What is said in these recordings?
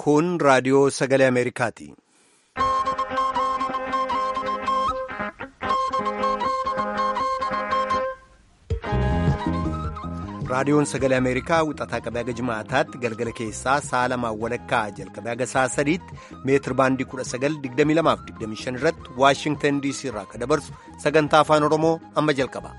Kun raadiyoo sagalee Ameerikaati. Raadiyoon sagalee Ameerikaa wixataa qabee haga jimaataatti galgala keessaa sa'a lamaan walakkaa jalqabee haga sa'a sadiitti meetir baandii 1922-25 irratti Waashingtan DC irraa akka dabarsu sagantaa afaan Oromoo amma jalqaba.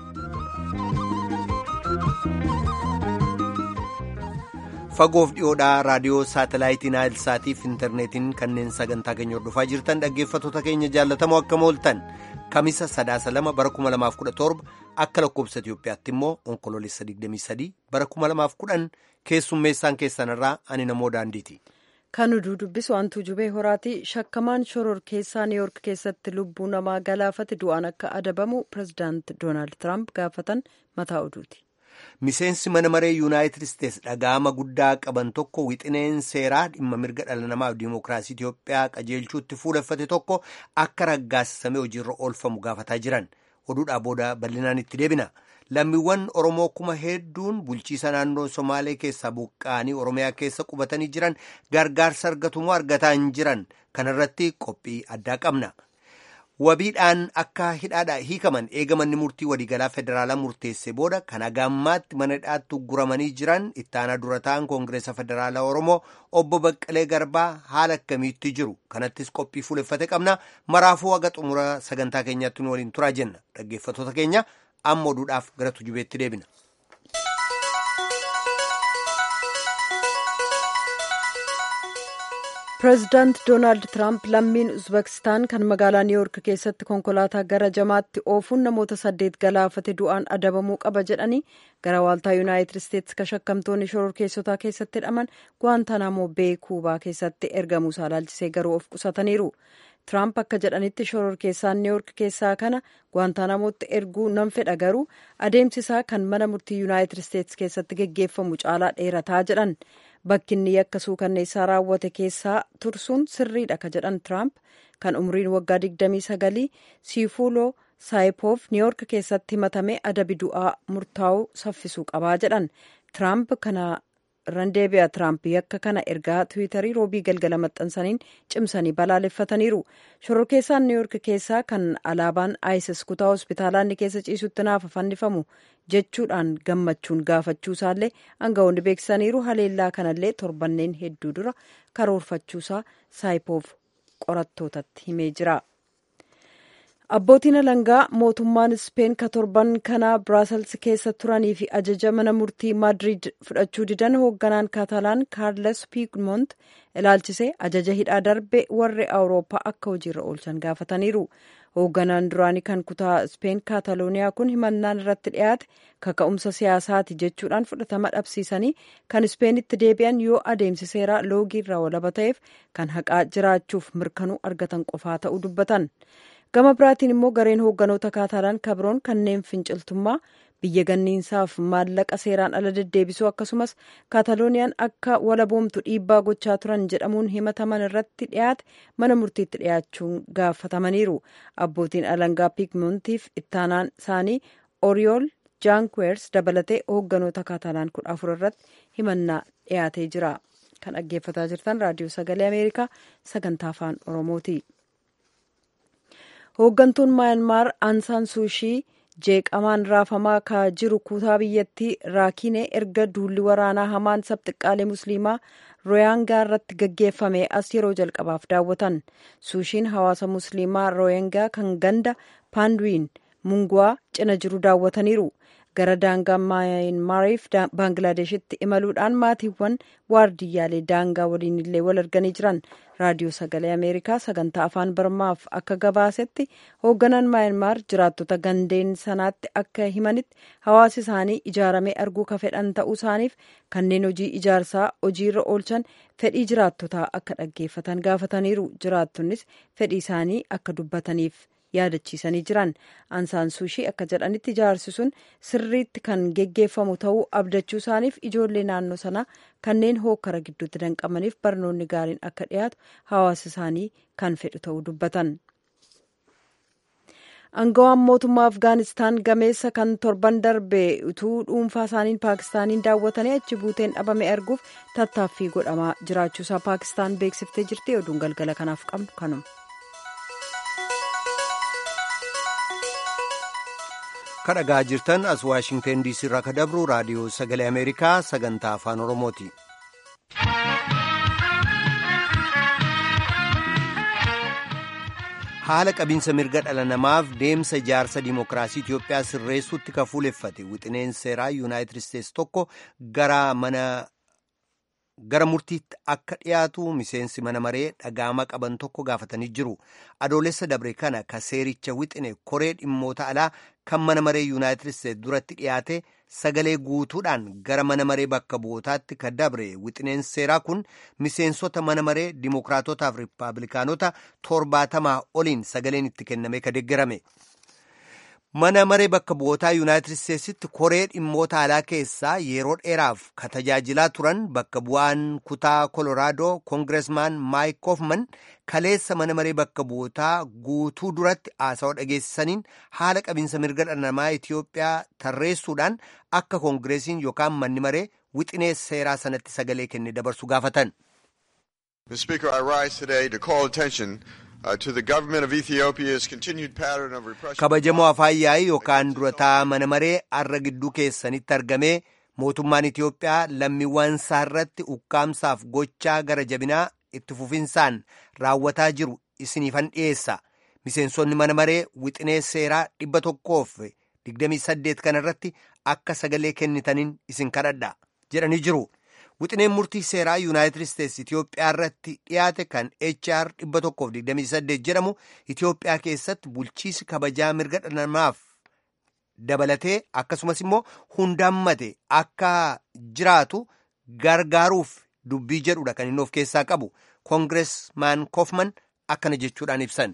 Fagoof dhiyoodhaa raadiyoo saatalaayitii Naayilsaatiif intarneetiin kanneen sagantaa keenya hordofaa jirtan dhaggeeffattoota keenya jaallatamoo akka mooltan kamisa sadaasa lama bara 2017 akka lakkoobsa Itiyoophiyaatti immoo onkoloolessa 23 bara 2010 keessummeessaan keessanirraa ani namoo daandiiti. Kan oduu dubbisu wantuu jubee horaati shakkamaan shoror keessaa niiyork keessatti lubbuu namaa galaafate du'aan akka adabamu pirezidaant doonaald tiraamp gaafatan mataa oduuti. Miseensi mana maree yuunaayitid isteetsi dhaga'ama guddaa qaban tokko wixineen seeraa dhimma mirga dhala namaaf diimokiraasii Itiyoophiyaa qajeelchuutti fuuleffate tokko akka raggaasisamee hojiirra oolfamu gaafataa jiran oduudhaa booda bal'inaan itti deebina. Lammiiwwan Oromoo kuma hedduun bulchiisa naannoo Somaalee keessaa buqqa'anii Oromiyaa keessa qubatanii jiran gargaarsa argatumoo argataa hin jiran kanarratti qophii addaa qabna. Wabiidhaan akka hidhaadhaa hiikaman eegamanni murtii waliigalaa federaalaa murteesse booda kan hagaammaatti mana hidhaatti guramanii jiran ittaanaa dura ta'an koongireesa federaalaa Oromoo obbo Baqqalee Garbaa haala akkamiitti jiru kanattis qophii fuuleffate qabna maraafuu haga xumura sagantaa keenyaatti nu waliin turaa jenna dhaggeeffattoota keenya amma oduudhaaf gara tujubeetti deebina. pireezidaant doonaald tiraamp lammiin uzbekistaan kan magaalaa niiyork keessatti konkolaataa gara jamaatti oofuun namoota saddeet galaafate du'aan adabamuu qaba jedhanii gara waaltaa yuunaayitid isteetsi kan shakkamtoonni shororkeessotaa keessatti hidhaman guwaantaanamoo bee kuubaa keessatti ergamuu isaa ilaalchisee garuu of qusataniiru tiraamp akka jedhanitti shororkeessaan niiyork keessaa kana guwaantaanamootti erguu nan fedha garuu adeemsi isaa kan mana murtii yuunaayitid isteetsi keessatti geggeeffamu caalaa dheerataa jedhan bakki inni yakka suukanneessaa raawwate keessaa tursuun sirriidha ka jedhan tiraamp kan umriin waggaa 29 siifuuloo saayipoof niiyork keessatti himatame adabi du'aa murtaa'uu saffisuu qabaa jedhan tiraamp kana randeebi'a tiraamp yakka kana ergaa tiwiitarii roobii galgala maxxansaniin cimsanii balaaleffataniiru shororkeessaan niiyork keessaa kan alaabaan isis kutaa hospitaalaa inni keessa ciisutti naafa fannifamu jechuudhaan gammachuun gaafachuu isaallee aangawoonni beeksisaniiru haleellaa kanallee torbanneen hedduu dura karoorfachuusaa saayipoof qorattootatti himee jira. abbootiin alangaa mootummaan ispeen ka torban kanaa biraasels keessa turanii fi ajaja mana murtii maadriid fudhachuu didan hoogganaan kaatalaan kaarles piigmont ilaalchise ajaja hidhaa darbe warri awurooppaa akka hojiirra oolchan gaafataniiru hoogganaan duraanii kan kutaa ispeen kaatalooniyaa kun himannaan irratti dhiyaate kaka'umsa siyaasaati jechuudhaan fudhatama dhabsiisanii kan ispeenitti deebi'an yoo adeemsi seeraa loogii irraa walaba ta'eef kan haqaa jiraachuuf mirkanuu argatan qofaa ta'uu dubbatan. gama biraatiin immoo gareen hoogganoota kaatalaan kabroon kanneen finciltummaa biyya ganniinsaaf maallaqa seeraan ala deddeebisuu akkasumas kaatalooniyaan akka walaboomtu dhiibbaa gochaa turan jedhamuun himataman irratti dhiyaate mana murtiitti dhiyaachuun gaafatamaniiru abbootiin alangaa piigmontiif ittaanaan isaanii oriyool jaankuweers dabalatee hoogganoota kaatalaan kudha afur irratti himannaa dhiyaatee jira kan dhaggeeffataa jirtan raadiyoo sagalee ameerikaa sagantaa afaan oromooti. hooggantuun mayanmaar aansaan suushii jeeqamaan raafamaa ka jiru kutaa biyyattii raakinee erga duulli waraanaa hamaan sabxiqqaalee musliimaa rooyangaa irratti gaggeeffame as yeroo jalqabaaf daawwatan suushiin hawaasa musliimaa rooyangaa kan ganda paanduwiin munguwaa cina jiru daawwataniiru gara daangaa maayinmaariif baanglaadeshitti imaluudhaan maatiiwwan waardiyyaalee daangaa waliin illee wal arganii jiran raadiyoo sagalee ameerikaa sagantaa afaan barmaaf akka gabaasetti hoogganaan maayinmaar jiraattota gandeen sanaatti akka himanitti hawaasi isaanii ijaaramee arguu ka fedhan ta'uu isaaniif kanneen hojii ijaarsaa hojiirra oolchan fedhii jiraattotaa akka dhaggeeffatan gaafataniiru jiraattonnis fedhii isaanii akka dubbataniif yaadachiisanii jiran ansaan suushii akka jedhanitti ijaarsi sun sirriitti kan geggeeffamu ta'uu abdachuu isaaniif ijoollee naannoo sanaa kanneen hookkara gidduutti danqamaniif barnoonni gaariin akka dhiyaatu hawaasa isaanii kan fedhu ta'uu dubbatan. Angawaan mootummaa Afgaanistaan gameessa kan torban darbe utuu dhuunfaa isaaniin Paakistaaniin daawwatanii achi buuteen dhabame arguuf tattaaffii godhamaa jiraachuusaa Paakistaan beeksiftee jirti. Oduun galgala kanaaf qabnu kanuma. kadhagaa jirtan as waashingten diisii irraa ka dabru raadiyoo sagalee ameerikaa sagantaa afaan oromooti. haala qabiinsa mirga dhala namaaf deemsa ijaarsa dimookiraasii Itiyoophiyaa sirreessuutti ka fuuleffate wixineen seeraa yuunaayitid isteetsi tokko gara mana gara murtiitti akka dhiyaatu miseensi mana maree dhagaama qaban tokko gaafatanii jiru adoolessa dabre kana ka seericha wixine koree dhimmoota alaa kan mana maree yuunaayitid isteetsi duratti dhiyaate sagalee guutuudhaan gara mana maree bakka bu'ootaatti ka dabre wixineen seeraa kun miseensota mana maree dimookiraatotaaf riippaabilikaanota torbaatamaa oliin sagaleen itti kenname ka deeggarame. mana maree bakka bu'ootaa yuunaayitid isteetsitti koree dhimmoota alaa keessaa yeroo dheeraaf ka tajaajilaa turan bakka bu'aan kutaa koloraadoo koongiresmaan maayik koofman kaleessa mana maree bakka bu'ootaa guutuu duratti haasawaa dhageessisaniin haala qabiinsa mirga dhala namaa itiyoophiyaa tarreessuudhaan akka koongireesiin yookaan manni maree wixinee seeraa sanatti sagalee kenne dabarsu gaafatan. kabajamoo afaan yaa'ii yookaan durataa mana maree arra gidduu keessanitti argamee mootummaan Itiyoophiyaa lammiiwwan isaa irratti ukkaamsaaf gochaa gara jabinaa itti fufinsaan raawwataa jiru isiniifan dhiyeessa miseensonni mana maree wixinee seeraa dhibba tokkoof digdamii saddeet kanarratti akka sagalee kennitaniin isin kadhadha jedhanii jiru. wixineen murtii seeraa yuunaayitid isteetsi itiyoophiyaa irratti dhiyaate kan hr 128 jedhamu itiyoophiyaa keessatti bulchiisi kabajaa mirga dhala namaaf dabalatee akkasumas immoo hundaammate akka jiraatu gargaaruuf dubbii jedhudha kan inni of keessaa qabu koongiresmaan koofman akkana jechuudhaan ibsan.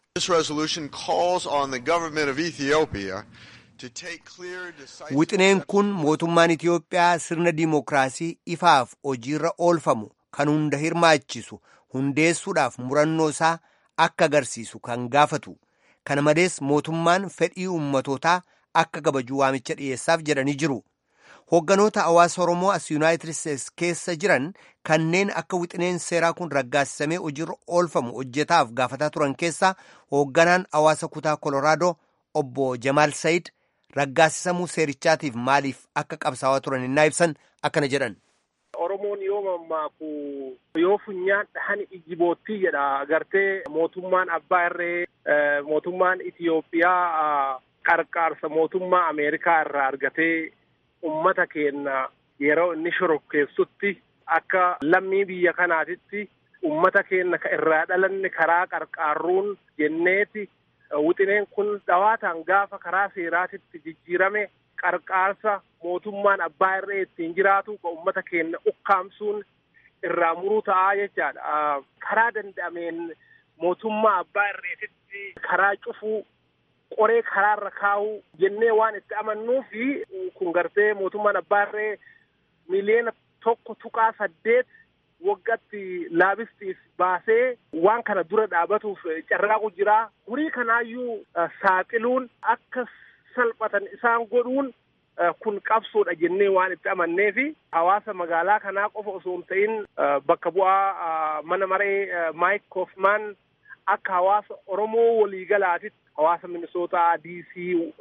wixineen kun mootummaan itiyoophiyaa sirna dimookiraasii ifaaf hojiirra oolfamu kan hunda hirmaachisu hundeessuudhaaf murannoo isaa akka agarsiisu kan gaafatu kana malees mootummaan fedhii ummatootaa akka kabajuu waamicha dhiyeessaaf jedhanii jiru hoogganoota hawaasa oromoo as yuunaayitid isteetsi keessa jiran kanneen akka wixineen seeraa kun raggaasisamee hojiirra oolfamu hojjetaaf gaafataa turan keessaa hoogganaan hawaasa kutaa koloraadoo obbo jamaal sayid raggaasisamuu seerichaatiif maaliif akka qabsaawaa turan innaa ibsan akkana jedhan. Oromoon yoo mammaaku yoo funyaan dhahan iji boottii jedha agartee mootummaan abbaa irree mootummaan Itiyoophiyaa qarqaarsa mootummaa Ameerikaa irraa argatee ummata keenya yeroo inni shorokkeessutti akka lammii biyya kanaatitti ummata keenya irraa dhalanne karaa qarqaarruun jenneeti wixineen kun dhawaataan gaafa karaa seeraatitti jijjiirame qarqaarsa mootummaan abbaa irree ittiin jiraatu ka ummata keenya ukkaamsuun irraa muruu ta'aa jechaadha. Karaa danda'ameen mootummaa abbaa irreetitti karaa cufuu qoree karaarra kaa'uu jennee waan itti amannuu fi kun gartee mootummaan abbaa irree miliyoona tokko tuqaa saddeet waggatti laabistiif baasee waan kana dura dhaabatuuf carraaqu jira. Horii kanaayyuu saaxiluun akka salphatan isaan godhuun kun qabsoodha jennee waan itti amannee fi hawaasa magaalaa kanaa qofa osoo hin ta'in bakka bu'aa mana maree Maayik Koofmaan akka hawaasa Oromoo waliigalaatitti hawaasa Minisootaa, DC,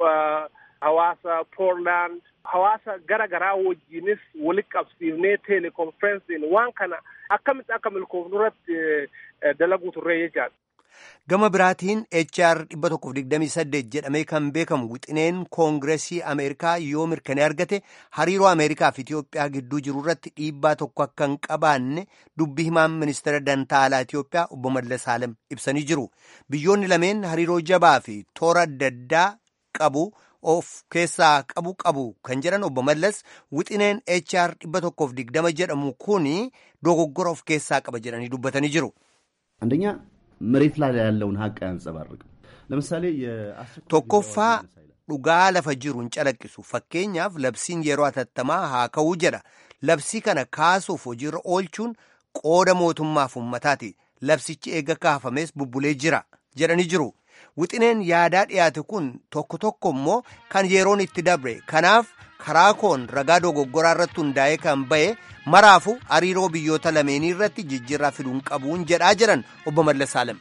hawaasa Poorlaand, hawaasa gara garaa wajjinis walitti qabsiifnee telekonferensiin waan kana akkamitti akka milkoofnu irratti dalaguu turree jechaadha. Gama biraatiin HR 128 jedhamee kan beekamu wixineen koongiresii Ameerikaa yoo mirkanee argate hariiroo Ameerikaa fi Itiyoophiyaa gidduu jiru irratti dhiibbaa tokko akka hin qabaanne dubbii himaan ministeera dantaa alaa Itiyoophiyaa obbo Mallas Alem ibsanii jiru. Biyyoonni lameen hariiroo jabaa fi toora adda addaa qabu of keessaa qabu qabu kan jedhan obbo Mallas wixineen HR 120 jedhamu kuni dogoggora of keessaa qaba jedhanii dubbatanii jiru. አንደኛ መሬት ላይ ያለውን ሀቅ አያንጸባርቅም። ለምሳሌ tokkoffaa dhugaa lafa jiru hin calaqqisu fakkeenyaaf labsiin yeroo hatattamaa haa ka'uu jedha labsii kana kaasuuf hojiirra oolchuun qooda mootummaaf ummataati labsichi eega kaafamees bubbulee jira jedhanii jiru wixineen yaadaa dhiyaate kun tokko tokko immoo kan yeroon itti dabre kanaaf karaa koon ragaa dogoggoraa irratti hundaa'ee kan ba'e maraafu hariiroo biyyoota lameenii irratti jijjiirraa fiduun qabuun jedhaa jiran obbo Mallas Saalem.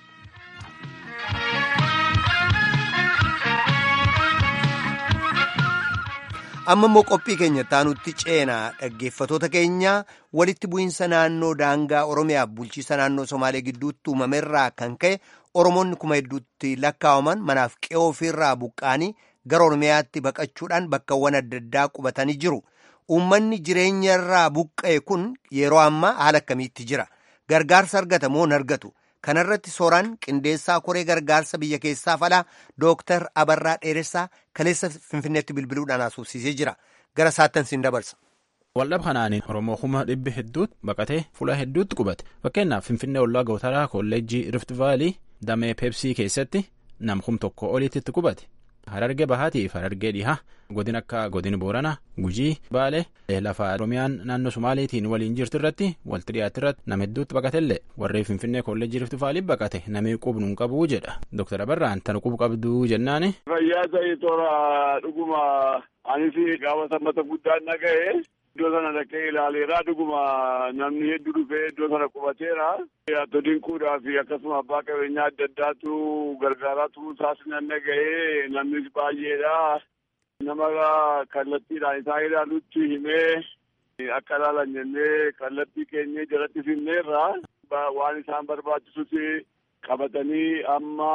amma immoo qophii keenya taanutti ceenaa dhaggeeffatoota keenya walitti bu'iinsa naannoo daangaa oromiyaaf bulchiisa naannoo somaalee gidduutti uumamerraa kan ka'e oromoonni kuma hedduutti lakkaawaman manaaf qe'oo ofiirraa buqqaanii gara oromiyaatti baqachuudhaan bakkawwan adda addaa qubatanii jiru uummanni jireenyarraa buqqa'e kun yeroo ammaa haala akkamiitti jira gargaarsa argata moo hin argatu kanarratti sooraan qindeessaa koree gargaarsa biyya keessaa falaa dooktar abarraa dheeressaa kaleessa finfinneetti bilbiluudhaan haasofsiisee jira gara saattan siin dabarsa. waldhab kanaan oromoo kuma dhibbi hedduutti baqatee fuula hedduutti qubate fakkeenyaaf finfinnee ollaa gootaraa kolleejjii rift vaalii damee peepsii keessatti nam kum tokko oliitti itti qubate harargee bahaatiif harargee dhihaa godin akka godin boorana gujii baale lafa oromiyaan naannoo sumaaliitiin waliin jirtu irratti walti dhiyaatti irratti nama hedduutti baqatellee warri finfinnee kolleejjii rift vaalii baqate namni qubnu hin qabuu jedha dooktar abarraan tan qubu qabduu jennaani. fayyaa ta'e toora dhuguma anis gaafata mata guddaan dhaga'e. Iddoo sana dhaqee ilaaleera dhuguma namni hedduu dhufee iddoo sana qubateera. Atto dinkuudhaa fi akkasuma abbaa qabeenyaa adda addaatu gargaaraa turuu isaas nan dhaga'ee namnis baay'eedha. Nama kallattiidhaan isaa ilaalutti himee akka ilaalan jennee kallattii keenyee jalatti finneerra. Waan isaan barbaachisus qabatanii amma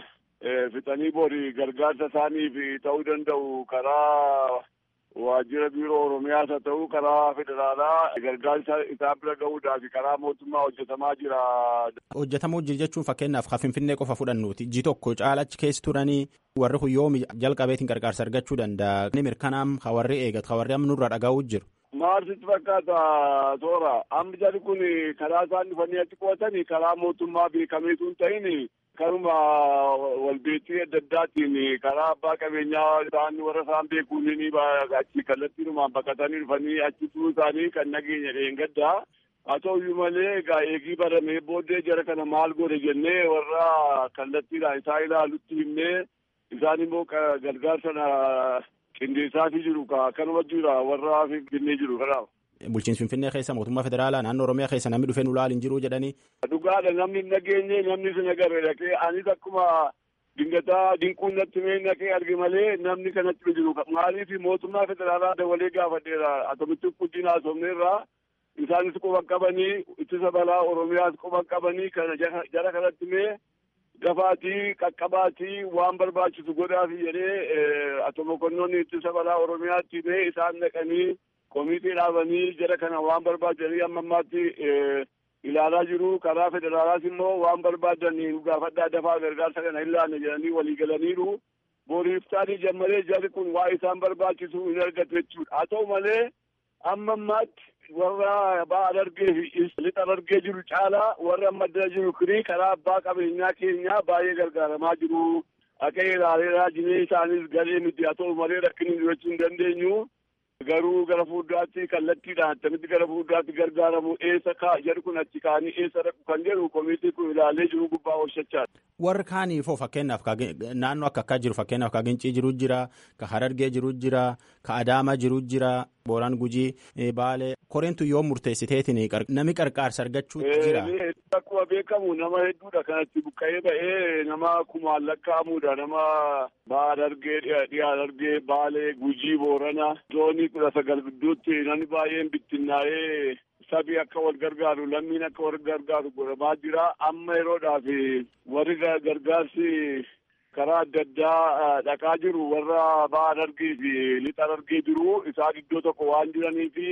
fixanii boori gargaarsa isaaniif ta'uu danda'u karaa. waajjira biiroo oromiyaas haa ta'u karaa federaalaa gargaarsa isaan bira gahuudhaaf karaa mootummaa hojjetamaa jira. hojjetamuu jira jechuun fakkeenyaaf kan finfinnee qofa fudhannuuti ji tokko caalachi keessa turanii warri huyyoomi jalqabeetiin gargaarsa argachuu danda'a. inni mirkanaam ka warri eegatu ka warri amma nurra dhagaa'uu jiru. Maaltu fakkaata toora amma jarri kun karaa isaan dhufanii achi qo'atanii karaa mootummaa beekameetu hin ta'in karuma walbeettii adda addaatiin karaa abbaa qabeenyaa isaan warra isaan beekuun ni achi kallattiinumaan baqatanii dhufanii achi turuu isaanii kan nageenya dheengaddaa. haa ta'uyyuu malee egaa eegii baramee booddee jara kana maal godhe jennee warra kallattiidhaan isaa ilaalutti himnee isaan immoo gargaarsa qindeessaafii jiru kanuma jira warra finfinnee jiru kanaaf. Bulchiinsi Finfinnee keessa mootummaa federaalaa naannoo Oromiyaa keessa namni dhufee nu ilaalin jiru jedhanii. Dhugaadha namni hin nageenye namni sin agarre dhaqee anis akkuma dingataa dinquun natti mee naqee arge malee namni kanatti jiru maaliif mootummaa federaalaa dabalee gaafadheera atomitti guddina haasofneerraa isaanis quban qabanii ittisa balaa Oromiyaas quban qabanii kana jara kanatti mee gafaatii qaqqabaatii waan barbaachisu godhaafi jedhee atomokonnoonni ittisa balaa Oromiyaatti mee isaan naqanii. komitee dhaabanii jara kana waan barbaadanii amma ammaatti ilaalaa jiru karaa federaalaas immoo waan barbaadan gaafadhaa dafaa gargaarsa kana ilaanne jedhanii walii galaniiru booriiftaanii jammalee jarri kun waa isaan barbaachisu hin argatu jechuudha haa ta'u malee amma ammaatti warra abbaa adargee fi lixa adargee jiru caalaa warra amma addana jiru kirii karaa abbaa qabeenyaa keenyaa baay'ee gargaaramaa jiru akka ilaaleeraa jinee isaanis galee miti haa ta'u malee rakkinni jiraachuu hin dandeenyu. garuu gara fuulduraatti kallattiidhaan attamitti gara fuulduraatti gargaaramu eessa kaa jedhu kun achi kaanii eessa dhaqu kan jedhu komitii kun ilaalee jiru gubbaa oolchachaadha. Warri kaaniifoo fakkeenyaaf naannoo akka akkaa jiru fakkeenyaaf ka Gincii jiru jira ka Harargee jiru jira ka Adaamaa jiru jira Booraan Gujii Baalee koreentu yoo murteessiteetiin nami qarqaarsa argachuu jira. Akkuma beekamu nama hedduudha kanatti buqqa'ee ba'ee nama kumaan lakkaa'amudha nama ba'aa Harargee dhiyaa Harargee Baalee Gujii Boorana zoonii kudha sagal gidduutti namni baay'een bittinnaa'ee sabii akka wal gargaaru lammiin akka wal gargaaru godhamaa jira amma yeroodhaaf warri gargaarsi karaa adda addaa dhaqaa jiru warra ba'aa Harargee fi lixa Harargee jiru isaan iddoo tokko waan jiranii fi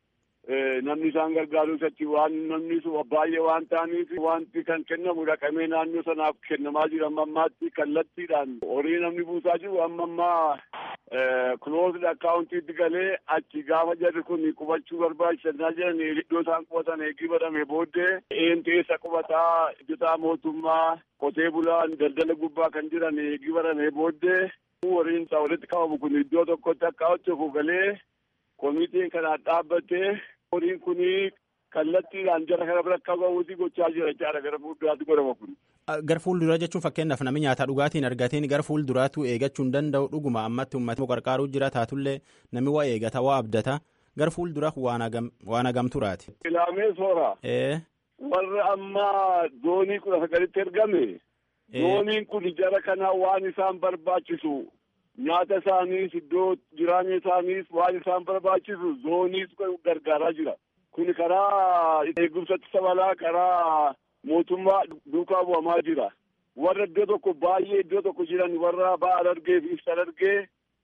namni isaan gargaaru achi waan namni baay'ee waan ta'aniif wanti kan kennamu dhaqamee naannoo sanaaf kennamaa jira amma ammaatti kallattiidhaan horii namni buusaa jiru amma ammaa kuloosd akkaawuntiitti galee achi gaafa jarri kun qubachuu barbaachisanaa jiran iddoo isaan qubatan eegii badame booddee eentu eessa qubataa hojjetaa mootummaa qotee bulaan daldala gubbaa kan jiran eegii badame booddee horiin isaa walitti qabamu kun iddoo tokkotti akka hojjetu galee komitiin kanaan dhaabbatee horiin kun kallattiidhaan jara kana bira akka ga'uuti gochaa jira jechaadha gara fuulduraatti godhama kun. Gar fuulduraa jechuun fakkeenyaaf namni nyaata dhugaatiin argateen gar fuulduraatu eegachuu hin danda'u dhuguma ammatti uummata qarqaaruu jira taatullee namni waa eegata waa abdata gar fuuldura waan hagamturaati. Ilaamee soora. Warri amma zoonii kudha sagalitti ergame. Zooniin kun jara kana waan isaan barbaachisu nyaata isaaniis iddoo jiraanya isaaniis waan isaan barbaachisu zooniis gargaaraa jira. Kun karaa eegumsatti sabalaa karaa mootummaa duukaa bu'amaa jira. Warra iddoo tokko baay'ee iddoo tokko jiran warra ba'a argee fi ibsa argee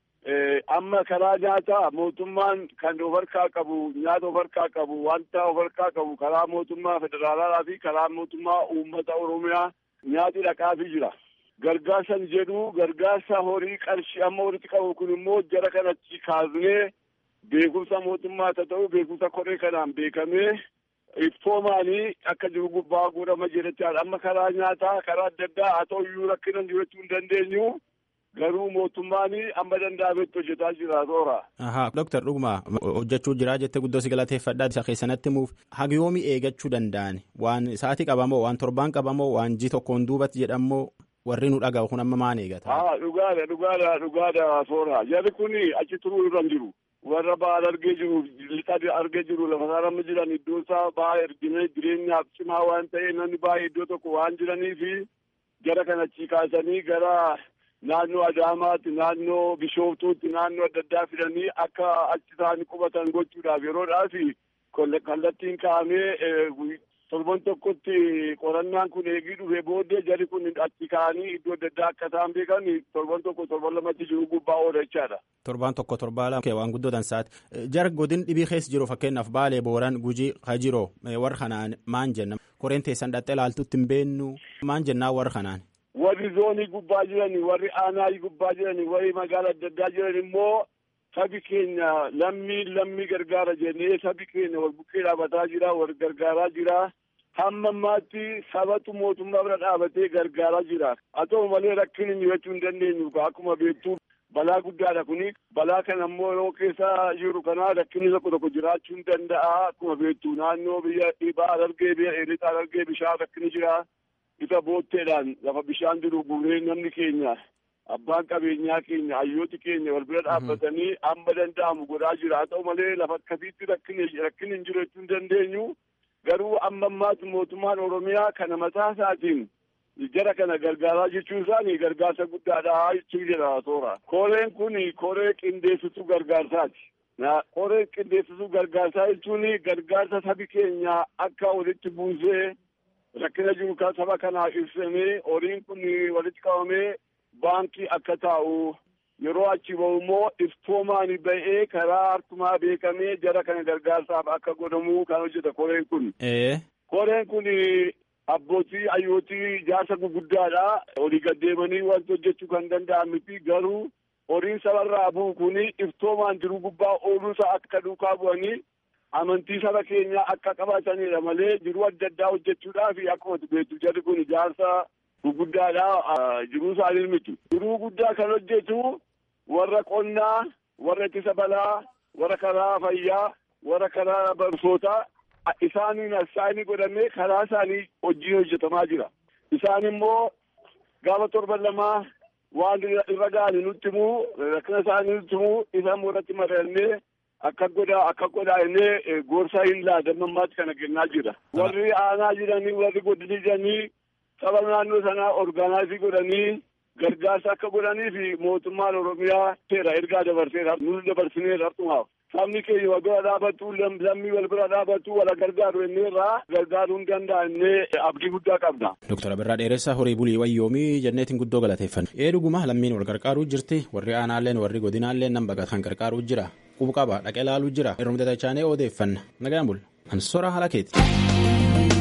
amma karaa nyaataa mootummaan kan of harkaa qabu nyaata of harkaa qabu wanta of harkaa qabu karaa mootummaa federaalaa fi karaa mootummaa uummata oromiyaa nyaati dhaqaafii jira. Gargaarsan jedhu gargaarsa horii qarshii amma walitti qabu kun immoo jara kanatti kaasnee beekumsa mootummaa haa ta'u beekumsa koree kanaan beekamee iftoomaanii akka jiru gubbaa godhama jedhetti amma karaa nyaataa karaa adda addaa haa ta'u iyyuu rakkinan jiraachuu hin dandeenyu. garuu mootummaan amma danda'ametti hojjetaa jira toora. Ahaa Dooktar Dhuguma hojjechuu jira jettee guddoo si galateeffadhaa isa keessanatti muuf hagiyoomi eegachuu danda'an waan sa'aatii qabamoo waan torbaan qabamoo waan ji tokkoon duubatti jedhamoo warri nu dhaga'u kun amma maan eegata. Haa dhugaadha dhugaadha dhugaadha toora jarri kun achi turuu irra hin jiru. Warra ba'aan argee jiru lixa argee jiru lafa isaarra jiran iddoo isaa ba'aa ergine jireenyaaf cimaa waan ta'e namni baay'ee iddoo tokko waan jiraniifi jara kana achi kaasanii gara naannoo Adaamaatti naannoo Bishooftuutti naannoo adda addaa fidanii akka achi isaanii qubatan gochuudhaaf yeroodhaaf kallattiin kaa'amee torban tokkotti qorannaan kun eegii dhufee booddee jarri kun achi ka'anii iddoo adda addaa akka isaan beekan torban tokko torban lamatti jiru gubbaa oola jechaadha. Torban tokko torbaa lama waan guddoo dansaati. Jar godin dhibii keessa jiru fakkeenyaaf Baalee Booran Gujii Hajiroo warra kanaan maan jenna koreen teessan dhaxxee ilaaltutti hin beennu maan jennaa warra kanaan. warri zoonii gubbaa jiran warri aanaa gubbaa jiran warri magaala adda addaa jiran immoo sabi keenya lammii lammii gargaara jennee sabi keenya wal bukkee dhaabataa jira wal gargaaraa jira hamma ammaatti sabatu mootummaa bira dhaabatee gargaaraa jira haa ta'u malee rakkina jechuu hin dandeenyu akkuma beektu balaa guddaadha kuni balaa kana immoo yeroo keessa jiru kana rakkinni tokko tokko jiraachuu hin danda'a akkuma beektu naannoo biyya dhibaa argee biyya dheeritaa argee bishaan rakkinni jira. isa bootteedhaan lafa bishaan jiru guuree namni keenya abbaan qabeenyaa keenya hayyooti keenya wal bira dhaabbatanii amma danda'amu godhaa jira haa ta'u malee lafa akkasiitti rakkin hin jiru jechuu hin dandeenyu garuu amma ammaatti mootummaan oromiyaa kana mataa isaatiin jara kana gargaaraa jechuun isaanii gargaarsa guddaadha jechuu jedha toora. Koreen kun koree qindeessituu gargaarsaati. Koreen qindeessituu gargaarsaa jechuun gargaarsa sabi keenya akka walitti buusee rakkina jiru kan saba kanaaf ibsamee horiin kun walitti qabamee baankii akka taa'u yeroo achi bahu immoo iftoomaan ba'ee karaa harkumaa beekamee jara kana gargaarsaaf akka godhamu kan hojjeta koreen kun. Koreen kun abbootii hayyootii jaarsa guguddaadha. Olii gaddeemanii wanti hojjechuu kan danda'an miti garuu horiin sabarraa bu'u kun iftoomaan jiru gubbaa ooluusaa akka duukaa bu'anii amantii saba keenyaa akka qabatanidha malee jiruu adda addaa hojjechuudhaaf akkuma beektu jarri kun ijaarsa guguddaadha jiruu isaanii miti. Jiruu guddaa kan hojjetu warra qonnaa, warra ittisa balaa, warra karaa fayyaa, warra karaa barnootaa isaaniin isaanii godhamee karaa isaanii hojii hojjetamaa jira. Isaan immoo gaafa torban lamaa waan irra ga'anii nutti himuu rakkina isaanii nutti himuu isaan irratti mari'annee akka godhaa akka godhaa innee gorsaa hin laadamammaatti kana kennaa jira. Warri aanaa jiranii warri godinii jiranii saba naannoo sanaa orgaanaayizii godhanii gargaarsa akka godhanii fi mootummaan Oromiyaa seera ergaa dabarseera nuti dabarsineera hartumaaf. Sabni keenya wal bira dhaabatu lammii wal bira dhaabatu wal gargaaru inni irraa gargaaruu hin danda'annee abdii guddaa qabna. Dooktar Abirraa Dheeressaa horii bulii wayyoomii jenneetiin guddoo galateeffanna. Ee dhuguma lammiin wal gargaaruu jirti warri aanaalleen warri godinaalleen nan baqatan gargaaruu jira. Qubu qaba dhaqee laaluu jira. Yeroo mudatachaanee odeeffanna. Nagaan bul. Ansora Halakeeti.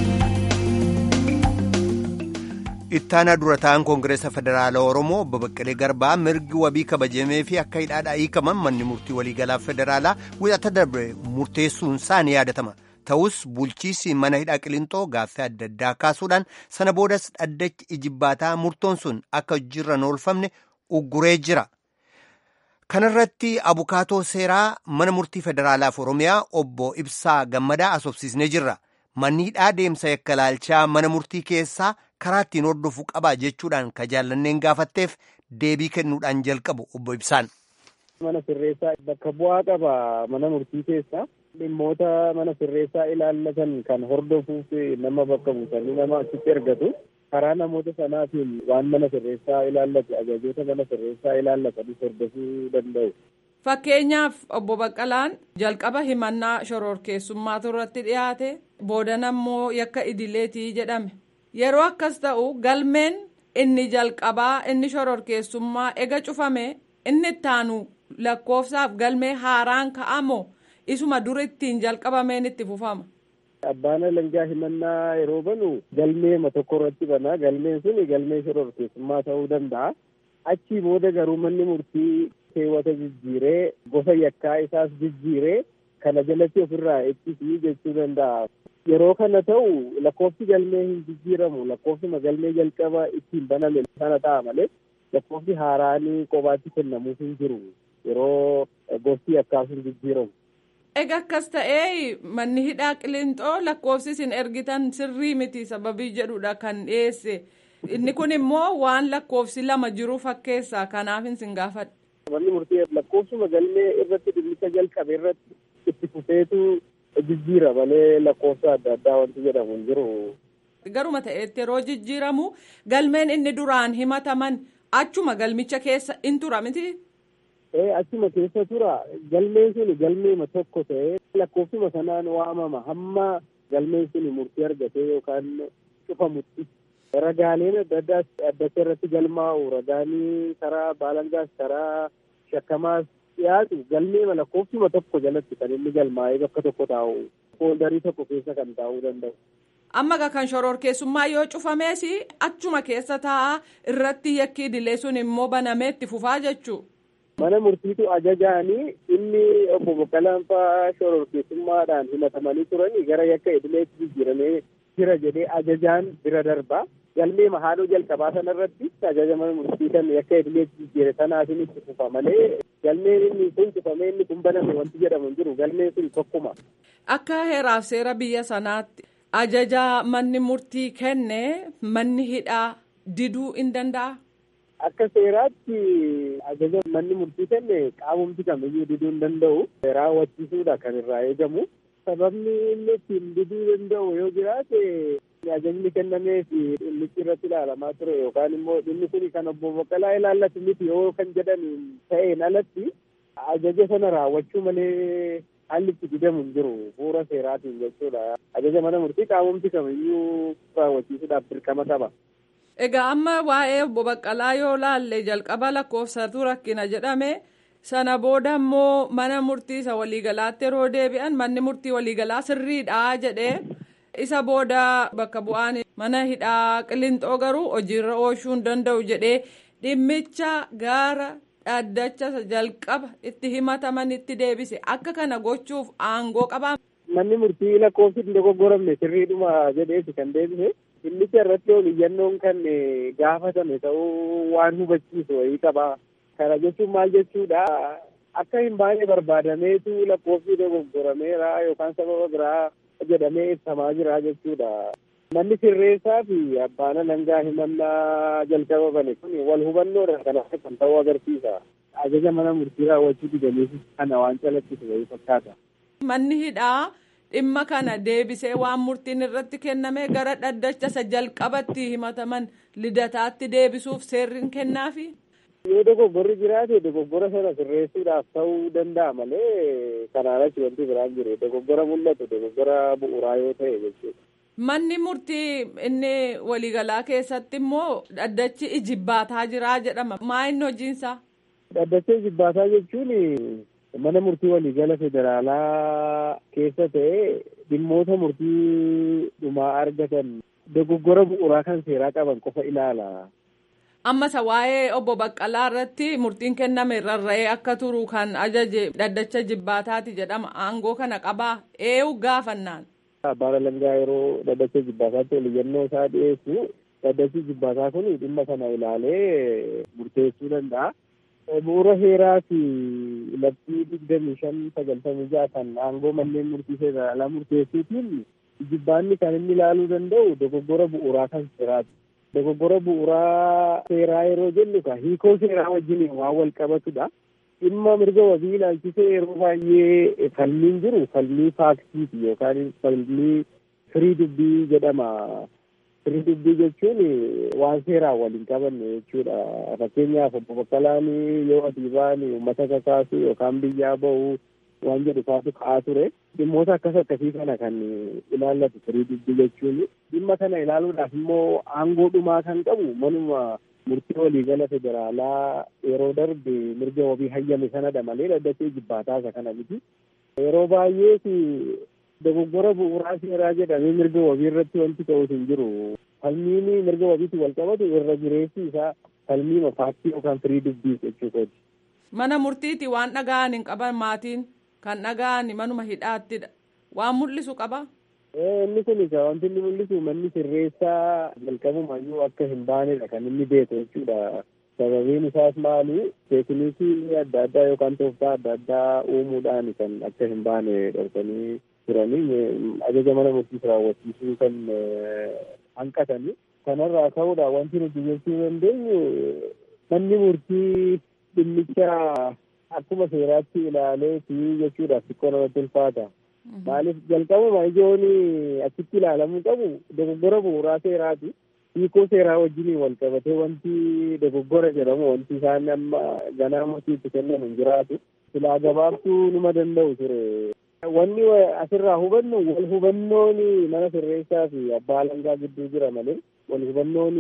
Ittaanaa dura ta'an Koongireesa Federaalaa Oromoo obbo Baqqalee Garbaa mirgi wabii kabajamee fi akka hidhaadhaa hiikaman manni murtii waliigalaa federaalaa wixata darbe murteessuun isaa ni yaadatama. Ta'us bulchiisi mana hidhaa Qilintoo gaaffii adda addaa kaasuudhaan sana boodas dhaddachi ijibbaataa murtoon sun akka hojiirra oolfamne ugguree jira. Kanarratti abukaatoo seeraa mana murtii federaalaaf Oromiyaa obbo Ibsaa Gammadaa asoobsisnee jirra. Manni hidhaa deemsa yakka laalchaa mana murtii keessaa karaa ittiin hordofuu qabaa jechuudhaan ka jaallanneen gaafatteef deebii kennuudhaan jalqabu obbo Ibsaan. Mana sirreessaa bakka bu'aa qaba mana murtii keessa dhimmoota mana sirreessaa ilaallatan kan hordofuuf nama bakka buusanii nama achitti ergatu. karaa namoota sanaatiin waan mana sirreessaa ilaallatu ajajoota mana sirreessaa ilaallatanis hordofuu danda'u. Fakkeenyaaf obbo Baqqalaan jalqaba himannaa shororkeessummaatu irratti dhiyaate boodan ammoo yakka idileetii jedhame yeroo akkas ta'u galmeen inni jalqabaa inni shororkeessummaa ega cufame inni ittaanu lakkoofsaaf galmee haaraan ka'amoo isuma dur ittiin jalqabameen itti fufama. Abbaan alangaa himannaa yeroo banu galmeema tokko irratti banaa galmeen sun galmee shororkeessummaa ta'uu danda'a. Achii booda garuu manni murtii keewwata jijjiiree gosa yakkaa isaas jijjiiree kana jalatti ofirraa ittisii jechuu danda'a. Yeroo kana ta'u lakkoofsi galmee hin jijjiiramu lakkoofsuma galmee jalqaba ittiin baname sana ta'a malee lakkoofsi haaraanii qobaatti kennamuuf hin jiru yeroo gosti yakkaa sun jijjiiramu. Egaa akkas ta'ee manni hidhaa qilinxoo lakkoofsi isin ergitan sirrii miti sababii jedhudha kan dhiyeesse. Inni kun immoo waan lakkoofsi lama jiru fakkeessa kanaaf isin gaafadha. Manni murtii lakkoofsuma galmee irratti dhimmicha jalqabe irratti itti fufeetu jijjiira malee lakkoofsa adda addaa wanti jedhamu hin jiru. Garuma ta'etti yeroo jijjiiramu galmeen inni duraan himataman achuma galmicha keessa in tura miti. Ee achuma keessa tura galmeen sun galmeema tokko ta'ee lakkoofsuma sanaan waamama hamma galmeen sun murtii argatee yookaan cufamutti. Ragaaleen adda addaa addatti irratti galmaa'u ragaanii karaa baalangaas karaa shakkamaas dhiyaatu galmeema lakkoofsuma tokko jalatti kan inni galmaa'ee bakka tokko taa'u fooldarii tokko keessa kan taa'uu danda'u. Amma kan shororkeessummaa yoo cufamees achuma keessa taa'a irratti yakki idilee sun immoo banamee itti fufaa jechuu. Mana murtiitu ajajaanii inni obbo Baqqalaan fa'aa shororkeessummaadhaan himatamanii turanii gara yakka idileetti jijjiiramee jira jedhee ajajaan bira darba. Galmee haadhoo jalqabaa sana irratti ajaja mana murtii kan yakka idileetti jijjiire sanaatiin itti fufa malee galmeen inni kun cufamee inni kun baname wanti jedhamu hin jiru galmeen sun tokkuma. Akka heeraaf seera biyya sanaatti ajaja manni murtii kenne manni hidhaa diduu hin danda'a. Akka seeraatti ajaja manni murtii kenne qaamumti kamiyyuu diduu hin danda'u. Raawwachiisuudha kan irraa eegamu. Sababni inni ittiin diduu danda'u yoo jiraate ajajni kennamee fi dhimmichi irratti ilaalamaa ture yookaan immoo dhimmi kun kan obbo Baqqalaa ilaallatu miti yoo kan jedhan ta'een alatti ajaja sana raawwachuu malee haalli itti didamu hin jiru bu'uura seeraatiin jechuudha. Ajaja mana murtii qaamumti kamiyyuu raawwachiisuudhaaf dirqama qaba. Egaa amma waa'ee obbo Baqqalaa yoo laalle jalqaba lakkoofsatu rakkina jedhame sana booda immoo mana murtii isa waliigalaatti yeroo deebi'an manni murtii waliigalaa sirriidha jedhee isa booda bakka bu'aan mana hidhaa qilinxoo garuu hojiirra oolchuu hin danda'u jedhee dhimmicha gara dhaddacha jalqaba itti himataman itti deebise akka kana gochuuf aangoo qabaa. Manni murtii lakkoofsi hin dogoggoramne sirriidhuma jedheeti kan deebise. Dhimmicha irratti ol iyyannoon kan gaafatame ta'uu waan hubachiisu wayii qaba. Kana jechuun maal jechuudha akka hin baane barbaadameetu lakkoofsi dogoggorameera yookaan sababa biraa jedhamee ibsamaa jira jechuudha. Manni sirreessaa fi abbaan alangaa himannaa jalqaba bane kun wal hubannoodha kan kan ta'uu agarsiisa. Ajaja mana murtii raawwachuu didaniif kana waan calaqqisu wayii fakkaata. Manni hidhaa dhimma kana deebisee waan murtiin irratti kenname gara dhaddacha isa jalqabatti himataman lidataatti deebisuuf seerri kennaafi. Yoo dogoggorri jiraate dogoggora sana sirreessuudhaaf ta'uu danda'a malee kanaan achi wanti biraan jiru dogoggora mul'atu dogoggora bu'uuraa yoo ta'e jechuudha. Manni murtii inni waliigalaa keessatti immoo dhaddachi ijibbaataa jira jedhama. Maa inni hojiinsaa? Dhaddacha ijibbaataa jechuun mana murtii waliigala federaalaa keessa ta'e dhimmoota murtii dhumaa argatan dogoggora bu'uuraa kan seeraa qaban qofa ilaala. Ammas waa'ee obbo Baqqalaa irratti murtiin kenname rarra'ee akka turu kan ajaje dhaddacha jibbaataati jedhama. Aangoo kana qabaa eenyu gaafannaan. Abbaan alangaa yeroo dhaddacha jibbaataatti oliyyannoo isaa dhiyeessu dhaddachi jibbaataa kun dhimma kana ilaalee murteessuu danda'a. Bu'uura heeraa fi labsii digdamii shan sagaltamii ja'a kan aangoo manneen murtii federaalaa murteessuutiin jibbaanni kan inni ilaaluu danda'u dogoggora bu'uuraa kan seeraati. Dogoggora bu'uuraa seeraa yeroo jennu ka hiikoo seeraa wajjin waan wal qabatudha. Dhimma mirga wabii ilaalchisee yeroo baay'ee falmiin jiru falmii faaksiiti yookaan falmii firii dubbii jedhama. Firii dubbii jechuun waan seeraan waliin qabanne jechuudha. Fakkeenyaaf obbo Baqqalaan yoo adii ba'an uummata kakaasu yookaan biyyaa ba'u waan jedhu kaatu ka'aa ture. Dhimmoota akkas akkasii kana kan ilaallatu firii dubbii jechuun dhimma kana ilaaluudhaaf immoo aangoo dhumaa kan qabu manuma murtii waliigala federaalaa yeroo darbe mirga wabii hayyame sanadha malee dhaddatee jibbaataa isa kana miti. Yeroo baay'ees dogoggora bu'uuraa seeraa jedhamee mirga wabii irratti wanti ta'us hin jiru. Falmiin mirga wabiitti wal qabatu irra jireessi isaa falmii faaktii yookaan firii dubbii jechuudha. Mana murtiiti waan dhaga'an hin qaban maatiin kan dhaga'an manuma hidhaattidha. Waan mul'isu qaba. Inni kun egaa wanti inni mul'isu manni sirreessaa jalqabumayyuu akka hin baanedha kan inni beeku jechuudha. Sababiin isaas maali? Teekniikii adda addaa yookaan tooftaa adda addaa uumuudhaan kan akka hin baane dhorkanii turanii ajaja mana murtiis raawwachiisuu kan hanqatanii. Kanarraa ka'uudhaan wanti nuti jechuu dandeenyu manni murtii dhimmicha akkuma seeraatti ilaaleeti jechuudha xiqqoo namatti ulfaata. Maaliif jalqabuma ijoon achitti ilaalamuu qabu dogoggora bu'uuraa seeraati. Hiikoo seeraa wajjin wal qabatee wanti dogoggora jedhamu wanti isaan amma ganaa murtiitti kennan hin jiraatu. Silaa gabaabtuu numa danda'u ture. Wanni asirraa hubannu wal hubannoon mana sirreessaa fi abbaa alangaa gidduu jira malee wal hubannoon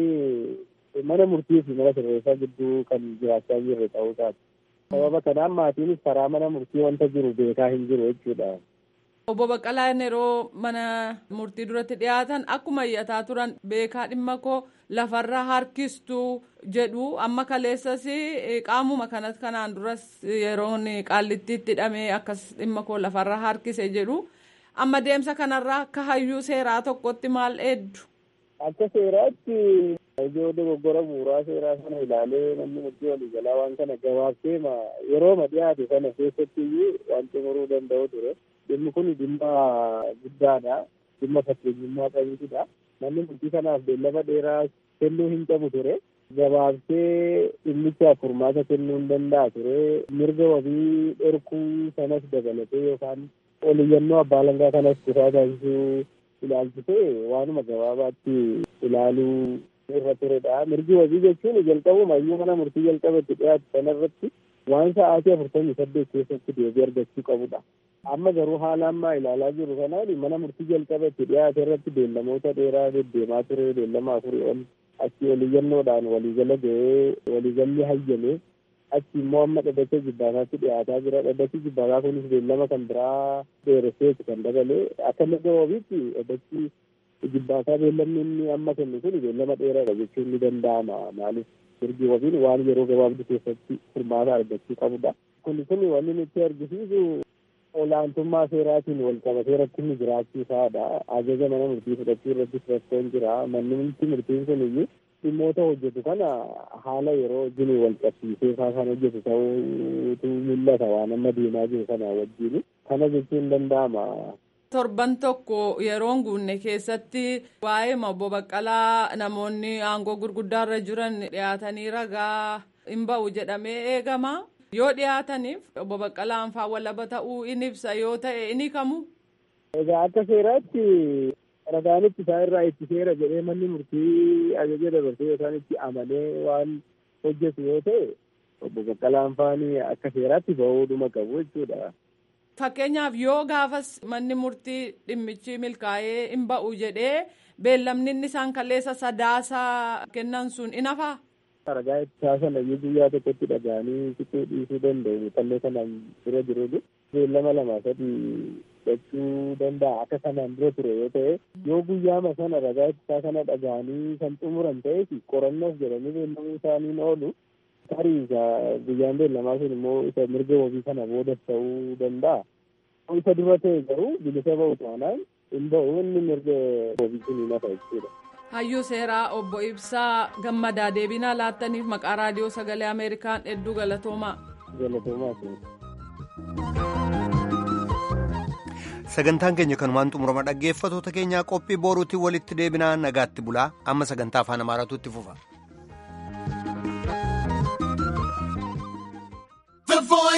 mana murtii fi mana sirreessaa gidduu kan jiraachaa jirre ta'uu isaati. Sababa kanaan maatiinis karaa mana murtii wanta jiru beekaa hin jiru jechuudha. Obbo Baqqalaan yeroo mana murtii duratti dhiyaatan akkuma iyyataa turan beekaa dhimma koo lafarra harkistuu jedhu amma kaleessas qaamuma kanas kanaan duras yeroon qaallittiitti hidhamee akkas dhimma koo lafarra harkise jedhu amma deemsa kanarraa akka hayyuu seeraa tokkotti maal eeddu. Akka seeraatti ijoo dogoggora bu'uuraa seeraa sana ilaalee namni murtii waliigalaa waan kana gabaabsee yerooma dhiyaate sana keessatti waan xumuruu danda'u ture. Dhimmi kun dhimma guddaadha. Dhimma fakkeenyummaa qabuutudha. Namni murtii kanaaf beellama dheeraa kennuu hin qabu ture. Gabaabsee dhimmichaaf furmaata kennuu hin danda'a ture. Mirga wabii dhorkuu sanas dabalatee yookaan oliyyannoo abbaa alangaa kanas kutaa taasisuu ilaalchisee waanuma gabaabaatti ilaaluu irra turedha. Mirgi wabii jechuun jalqabuma iyyuu mana murtii jalqabatti dhiyaatu sanarratti waan sa'aatii afurtamii saddeet keessatti deebii argachuu qabudha. Amma garuu haala ammaa ilaalaa jiru kanaan mana murtii jalqabatti dhiyaate irratti beellamoota dheeraa deddeemaa ture beellama afurii ol achi oliyyannoodhaan waliigala ga'ee waliigalli hayyame achi immoo amma dhaddacha jibbaataatti dhiyaataa jira dhaddachi jibbaataa kunis beellama kan biraa dheeresseetu kan dabalee akka mirga wabiitti dhaddachi jibbaataa beellamni inni amma kennu kun beellama dheeraadha jechuun ni danda'ama maaliif mirgi wabiin waan yeroo gabaabduu keessatti furmaata argachuu qabudha. Kun kun wanni nutti argisiisu olaantummaa seeraatiin wal qabatee rakkinni jiraachuu isaadha. Ajaja mana murtii fudhachuu irrattis rakkoon jira. Manni murtiin kun iyyuu dhimmoota hojjetu kana haala yeroo wajjin wal qabsiisee isaa kan hojjetu ta'uutu mul'ata waan amma deemaa jiru kana wajjin. Kana jechuun danda'ama. torban tokko yeroon guunne keessatti waa'ee obbo Baqqalaa namoonni aangoo gurguddaarra jiran dhiyaatanii ragaa hin ba'u jedhamee eegama. Yoo dhiyaataniif obbo Baqqalaan faa walaba ta'uu in ibsa yoo ta'e inni kamu. Egaa akka seeraatti ragaanitti isaa irraa itti seera jedhee manni murtii ajaja dabarsee yookaan itti amanee waan hojjetu yoo ta'e obbo Baqqalaan faani akka seeraatti ba'uudhuma qabu jechuudha. Fakkeenyaaf yoo gaafas manni murtii dhimmichi milkaa'ee hin ba'u jedhee beellamni inni isaan kaleessa sadaasaa kennan sun in hafaa? Ragaa ittisaa sana guyyaa tokkotti dhaga'anii siquu dhiisuu danda'u kanneen kanaan dura jiru beellama lama sadii fudhachuu danda'a akka kanaan dura ture yoo ta'e yoo guyyaama sana ragaa ittisaa kana dhaga'anii kan xumuran ta'eef qorannoof jedhanii beellamuu isaaniin oolu. tarii guyyaan beellamaa sun immoo isa mirga wabii kana boodas ta'uu danda'a. Isa dura ta'e garuu bilisa ba'u taanaan hin ba'u inni mirga wabii sun hin hafa jechuudha. Hayyuu seeraa obbo Ibsaa gammadaa deebinaa laattaniif maqaa raadiyoo sagalee Ameerikaan hedduu galatoomaa. Galatoomaa sun. sagantaan keenya kanumaan xumurama dhaggeeffatoota keenyaa qophii boruutiin walitti deebinaa nagaatti bulaa amma sagantaa afaan amaaraatu itti fufa.